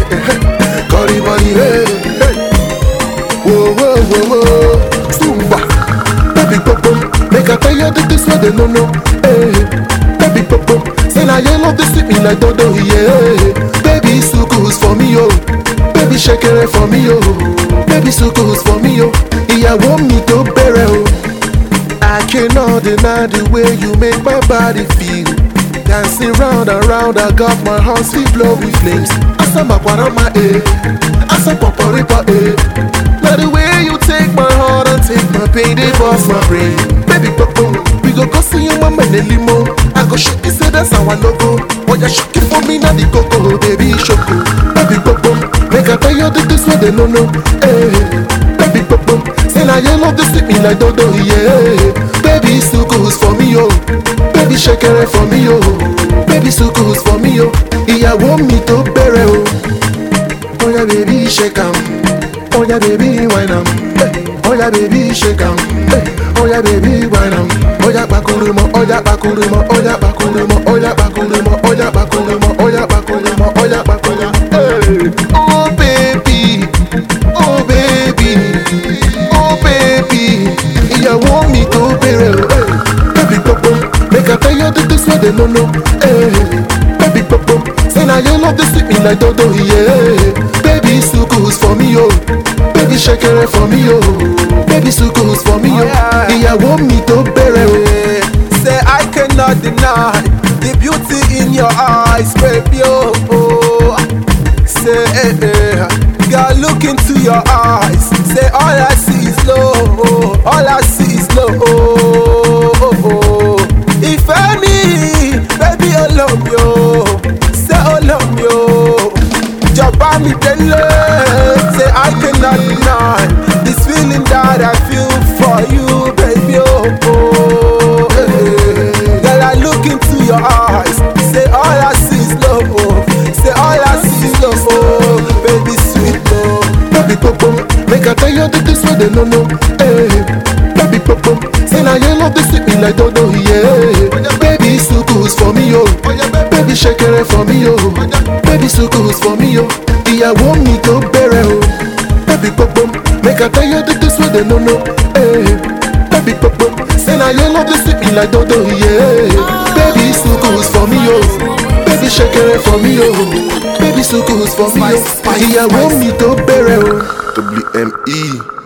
Curry money, hey, hey. Whoa, whoa, whoa, whoa. Zumba. Baby popo, make I tell you that this what they no know. Hey, baby popo, say now you love this sweet me like dodo, yeah. Baby sukus for me, yo. Baby shakere for me, yo. Baby sukus for me, yo. Ìyàwó mi tó bẹ̀rẹ̀ o. I cannot deny the way you make my body feel. Dancing round and round, I got my heart still blow with flames. Asa makwarama eh, asa poporipa eh. Now the way you take my heart and take my pain, they bust my brain. Baby popo, we go go see your mama in the limo. I go shoot you say that's our logo. Oh yeah, shoot it for me now the coco, baby shoko. Baby popo, make I tell you that this what they no know. Eh, baby popo, say now you love this me like dodo, yeah. Baby sukus for me yo, baby shakere for me yo, baby sukus for me yo. Ìyàwó mi tó bẹ̀rẹ̀ o. Oh yeah, baby, shake am. Oh yeah, baby, wine am. Hey. Oh yeah, baby, shake am. Hey. Oh yeah, baby, wine am. Oh yeah, bakuru mo. Oh yeah, bakuru mo. Oh yeah, bakuru mo. Oh yeah, bakuru mo. Oh yeah, bakuru mo. Oh yeah, bakuru mo. Oh yeah, bakuru. Hey. Oh baby, oh baby, oh baby. Ìyàwó mi tó bẹ̀rẹ̀ o. Hey. Baby popo, make I tell you that this what they no know. Hey. Baby popo, say now you love this sweet me like dodo, yeah. Baby sukus for me, yo. Baby shakere for me, yo. Baby sukus for me, yo. Ìyàwó mi tó bẹ̀rẹ̀ o. Say I cannot deny the beauty in your eyes, baby. Oh, oh. say, eh, eh. girl, look into your eyes. Say all I see is love, all I see is love. Oh, oh, oh. If any, baby, I love you. Say I love you. Jabba me dele. Say I cannot deny this feeling that I feel for you, baby. Oh, oh, eh. Girl, I look into your eyes. Say all I see is love. Oh. Say all I see is love. Oh, baby, sweet love. Baby popo, make I tell you that this what they no know. Hey. Baby popo, say now you love this sweet me like dodo, yeah. Baby sukus for me, yo. Baby shakere for me, yo. Baby sukus for me, yo. Ìyàwó mi tó bẹ̀rẹ̀ o. Baby popo, make I tell you that this what they no know. Hey. Baby popo, say now you love this sweet me like dodo, yeah. Baby sukus for me, yo. Baby shakere for me, yo. Baby sukus for me, yo. Ìyàwó mi tó bẹ̀rẹ̀ o. WME.